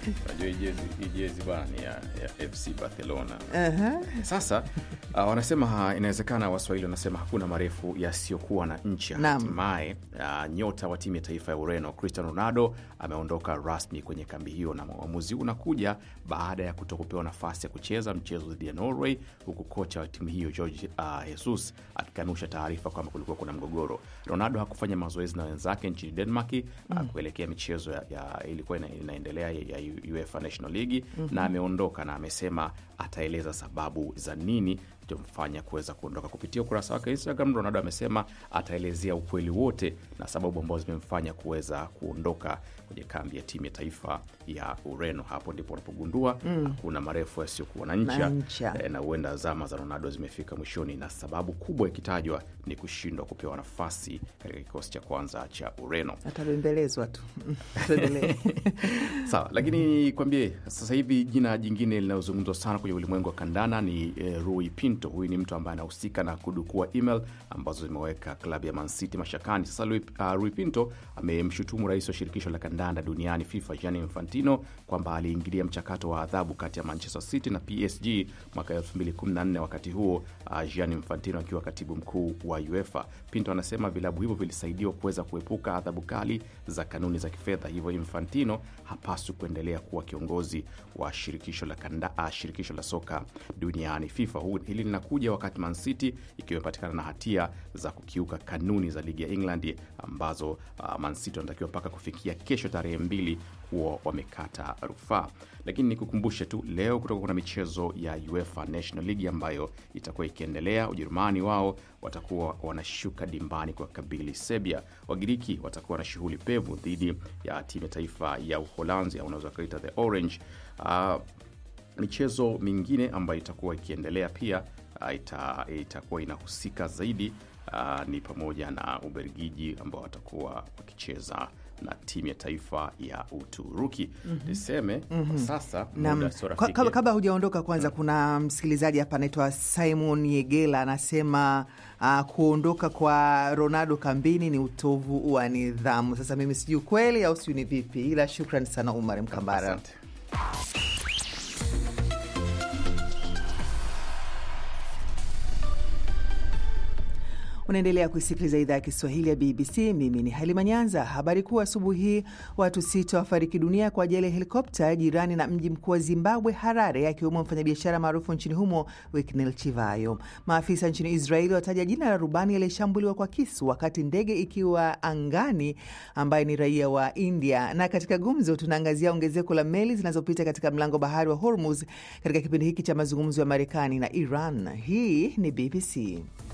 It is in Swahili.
Unajua hii jezi- hii jezi bwana ni ya, ya FC Barcelona. Aha. Sasa uh, wanasema ha, inawezekana Waswahili wanasema hakuna marefu yasiyokuwa na ncha. Naam. Hatimaye uh, nyota wa timu ya taifa ya Ureno Cristiano Ronaldo ameondoka rasmi kwenye kambi hiyo, na uamuzi huu unakuja baada ya kutokupewa nafasi ya kucheza mchezo dhidi ya Norway, huku kocha wa timu hiyo Jorge uh, Jesus akikanusha taarifa kwamba kulikuwa kuna mgogoro. Ronaldo hakufanya mazoezi na wenzake nchini Denmark uh, kuelekea michezo ya, ya ilikuwa ina, inaendelea ya, ya UEFA National League na ameondoka na amesema ataeleza sababu za nini mfanya kuweza kuondoka. Kupitia ukurasa wake wa Instagram, Ronaldo amesema ataelezea ukweli wote na sababu ambazo zimemfanya kuweza kuondoka kwenye kambi ya timu ya taifa ya Ureno. Hapo ndipo unapogundua hakuna marefu yasiyokuwa na ncha, Na ncha. eh, na huenda zama za Ronaldo zimefika mwishoni, na sababu kubwa ikitajwa ni kushindwa kupewa nafasi katika kikosi cha kwanza cha Ureno. Atabembelezwa tu. Tuendelee. Sawa, lakini kwambie sasa hivi jina jingine linalozungumzwa sana kwenye ulimwengu wa kandana ni eh, Rui Pinto. Huyu ni mtu ambaye anahusika na kudukua email ambazo zimeweka klabu ya Man City mashakani. Sasa Rui, uh, Rui Pinto amemshutumu rais wa shirikisho la kandanda duniani FIFA Gianni Infantino kwamba aliingilia mchakato wa adhabu kati ya Manchester City na PSG mwaka 2014 wakati huo uh, Gianni Infantino akiwa katibu mkuu wa UEFA. Pinto anasema vilabu hivyo vilisaidiwa kuweza kuepuka adhabu kali za kanuni za kifedha, hivyo Infantino hapaswi kuendelea kuwa kiongozi wa shirikisho la, kanda, uh, shirikisho la soka duniani FIFA. Hu- Hili linakuja wakati Man City ikiwa imepatikana na hatia za kukiuka kanuni za ligi ya England ambazo uh, Man City wanatakiwa mpaka kufikia kesho tarehe mbili kuwa wamekata rufaa. Lakini nikukumbushe tu leo kutoka kuna michezo ya UEFA National League ambayo itakuwa ikiendelea. Ujerumani wao watakuwa wanashuka dimbani kwa kabili Serbia. Wagiriki watakuwa na shughuli pevu dhidi ya timu ya taifa ya Uholanzi au unaweza ukaita the Orange. Uh, michezo mingine ambayo itakuwa ikiendelea pia uh, ita, itakuwa inahusika zaidi uh, ni pamoja na Ubelgiji ambao watakuwa wakicheza na timu ya taifa ya Uturuki. Niseme kwa sasa Naam. muda sio Kwa- rafiki. kabla kabla hujaondoka kwanza, kuna msikilizaji hapa anaitwa Simon Yegela anasema uh, kuondoka kwa Ronaldo kambini ni utovu wa nidhamu. Sasa mimi sijui kweli au sijui ni vipi, ila shukran sana Umar Mkambara. Asante. Unaendelea kuisikiliza idhaa ya Kiswahili ya BBC. Mimi ni Halima Nyanza. Habari kuu asubuhi hii, watu sita wafariki dunia kwa ajali ya helikopta jirani na mji mkuu wa Zimbabwe, Harare, akiwemo mfanyabiashara maarufu nchini humo Winnie Chivayo. Maafisa nchini Israeli wataja jina la rubani aliyeshambuliwa kwa kisu wakati ndege ikiwa angani, ambaye ni raia wa India. Na katika gumzo, tunaangazia ongezeko la meli zinazopita katika mlango bahari wa Hormuz katika kipindi hiki cha mazungumzo ya Marekani na Iran. Hii ni BBC.